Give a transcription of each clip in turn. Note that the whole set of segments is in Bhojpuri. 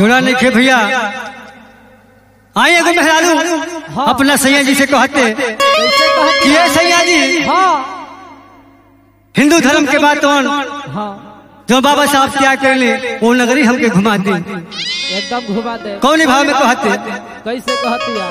जोड़ा नहीं खे भैया आए एगो मेहरारू अपना सैया जी से कहते कैसे कहत कि ये सैया जी हाँ हिंदू धर्म के बात कौन हाँ जो बाबा साहब त्याग कर ले वो नगरी हमके घुमा दी एकदम घुमा दे कौन भाव में कहते कैसे कहतिया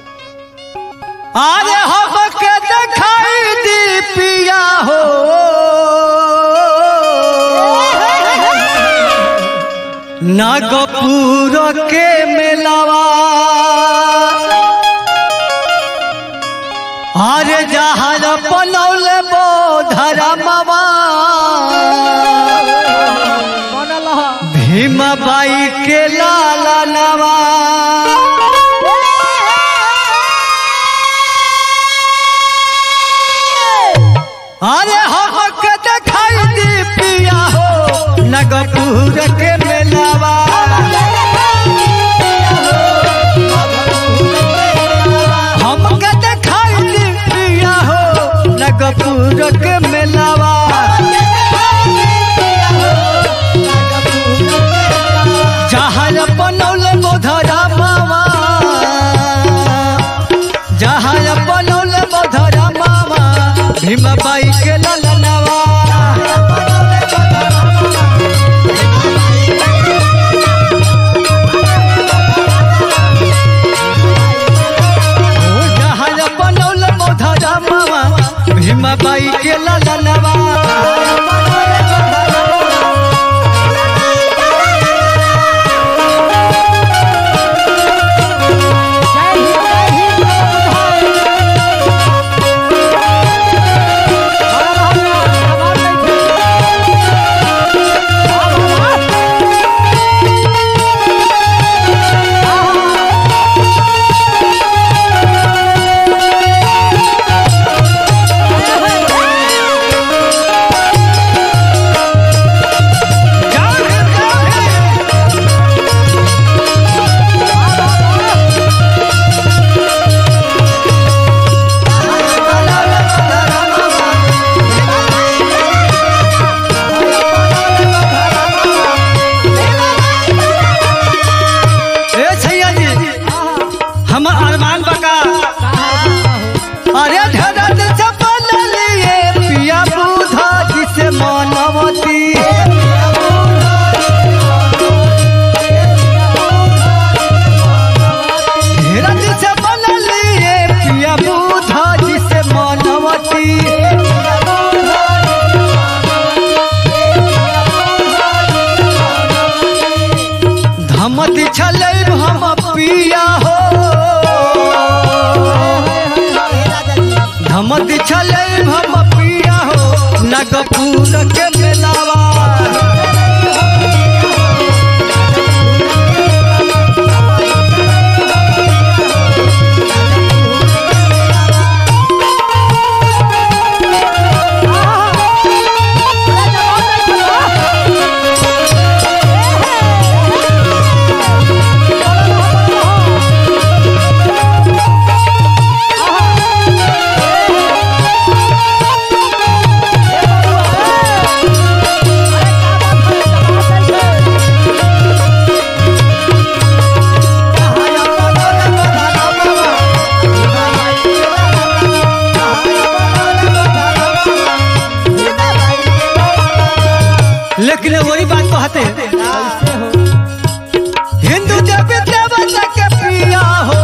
अरे हमके दिखाई दी पिया हो नागपुर के मेलावा अरे जहाज बनौले बोधरा मामा बनल ह भीमा बाई के लाला नवा अरे हमके दिखाई दी पिया हो नगपुर के मेलावा हमके दिखाई दी पिया हो नगपुर के मेलावा जहाज बनौले बोधरा मामा जहाज बनौले बोधरा मामा भीमा बाई के ललनवा जहाज बनौले बोधरा मामा भीमा बाई के ललनवा जय हिंद जय हिंद ए छैया जी हम अरमान बका अरे धरत चपल लिए पिया बुधा जिसे मानवती धीरज चपल लिए पिया बुधा जिसे मानवती धमत छलै हम पिया हो धमत छलै हम पिया हो नगपुर के मेलावा लेकिन वही बात कहते कैसे हो हिंदू देवी देवता के प्रिया हो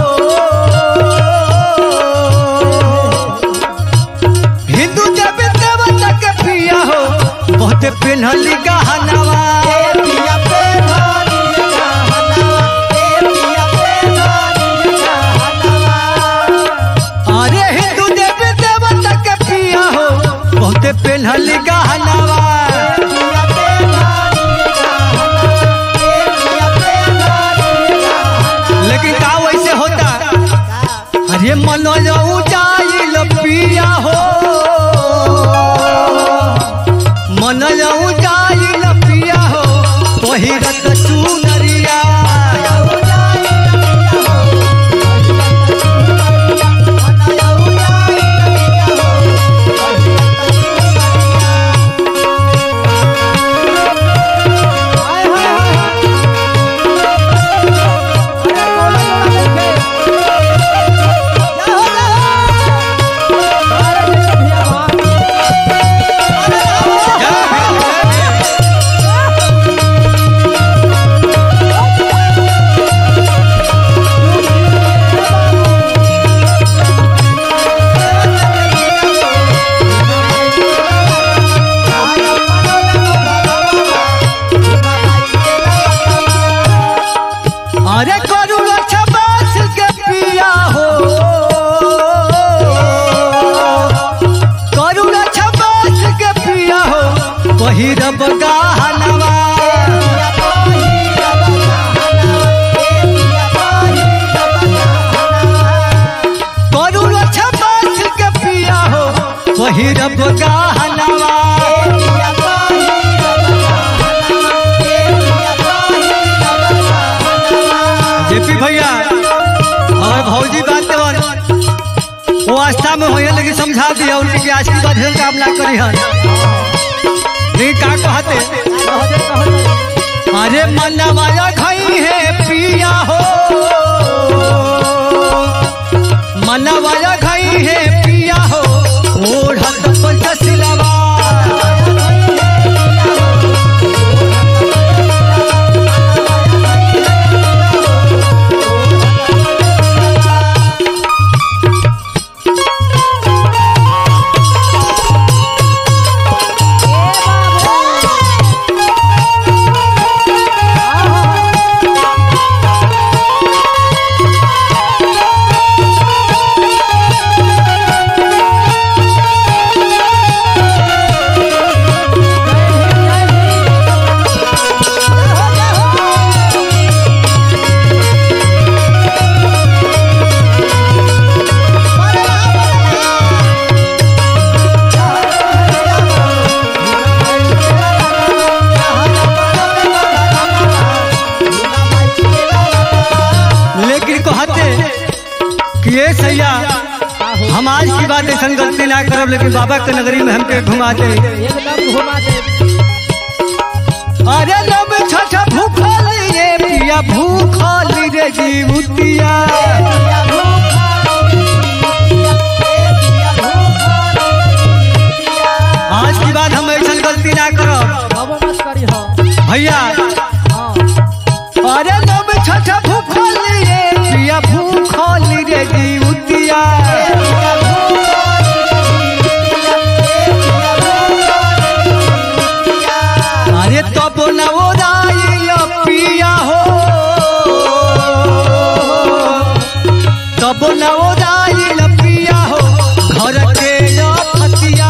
हिंदू देवी देवता के प्रिया हो बहुत पिन्हली गहनवा अरे हिंदू देवी देवता के प्रिया हो बहुत पिन्हली गहनवा लेकिन का वैसे होता अरे मनोज उजाइल पिया हो मनोज उजाइल पिया हो पहिरत चुनरिया हाय हाय हाय अवस्था में होए लेकिन समझा दिया उनके आशीर्वाद है काम ना करी हन नहीं का कहते कहते कहते अरे मनवाया खाई है पिया हो मनवाया खाई है पिया हो ओढ़त पंचशिलवा लेकिन कहते कि ये सैया हम आज की बात ऐसा गलती ना करब लेकिन बाबा के नगरी में हमके घुमा दे एकदम घुमा दे अरे लब छठ भूखल ये पिया भूखल रे जीवतिया आज की बात हम ऐसा गलती ना करब अब मत करी हो भैया हाँ अरे लब छठ भूखल ये पिया भूखल रे जीवतिया अरे तब न ओराइल पिया हो तब न ओराइल पिया हो घर के फतिया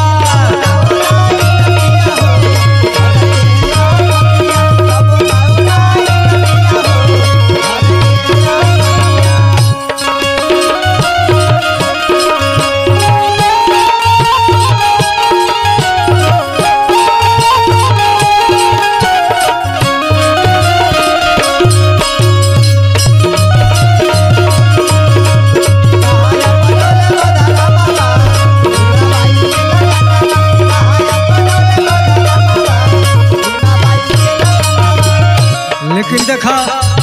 लेकिन देखा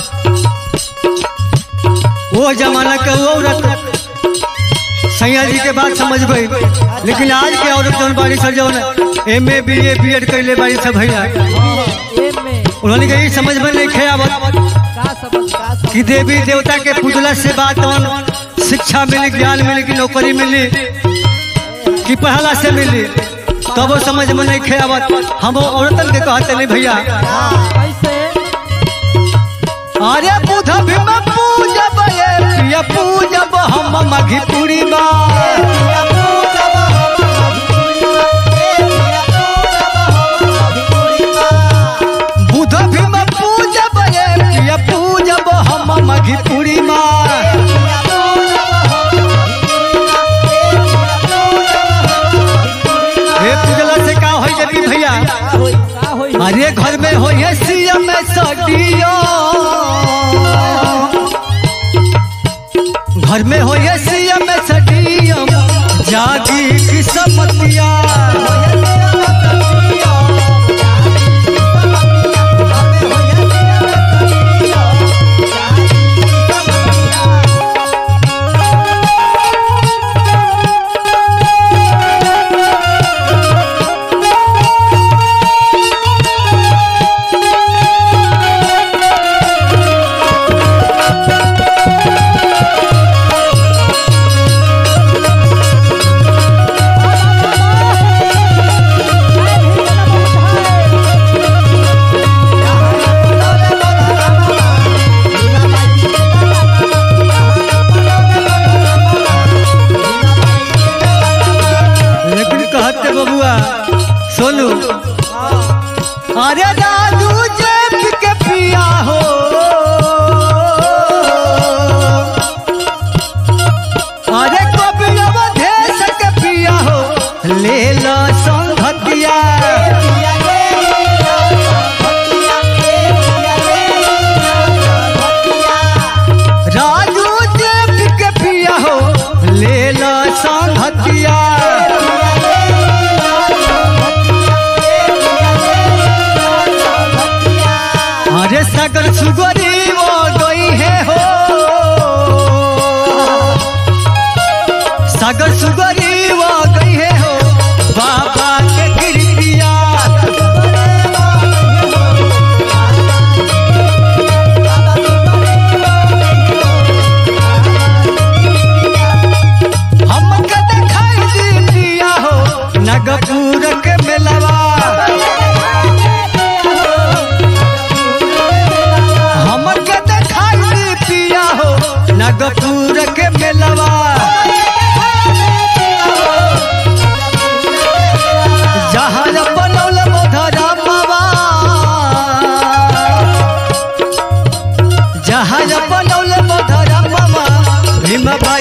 वो जमाना के वो औरत सैया जी के बात समझ गई लेकिन आज के औरत जौन बाड़ी सब जौन M A B A B Ed कैले बाड़ी सब भैया एम में उन्होंने कहा "ई समझ में नहीं खे आवत का समझ का समझ कि देवी देवता के पूजला से बात जौन शिक्षा मिली ज्ञान मिली कि नौकरी मिली कि पहला से मिली तब वो समझ में नहीं खे आवत हम वो औरतन के कहते नहीं भैया कैसे अरे बुध भीम पूजब ये प्रिय पूजब हम मघिपुरी बा बुध भीम पूजब ये प्रिय पूजब हम मघिपुरी बा हे पूजला से का होई जबी भैया का होई अरे घर में हो ये सीएम सडियो घर में हो ये सीएम सडियो जागी किस्मतिया सागर सुगरी वो गई है हो बाबा के कृपिया हमके देखाई दी पिया हो नगपुर के मेलवा हमके देखाई दी पिया हो नगपुर के मेलवा जहाज बनौल मधरा बाबा जहाज बनौल मधरा बाबा भीम भाई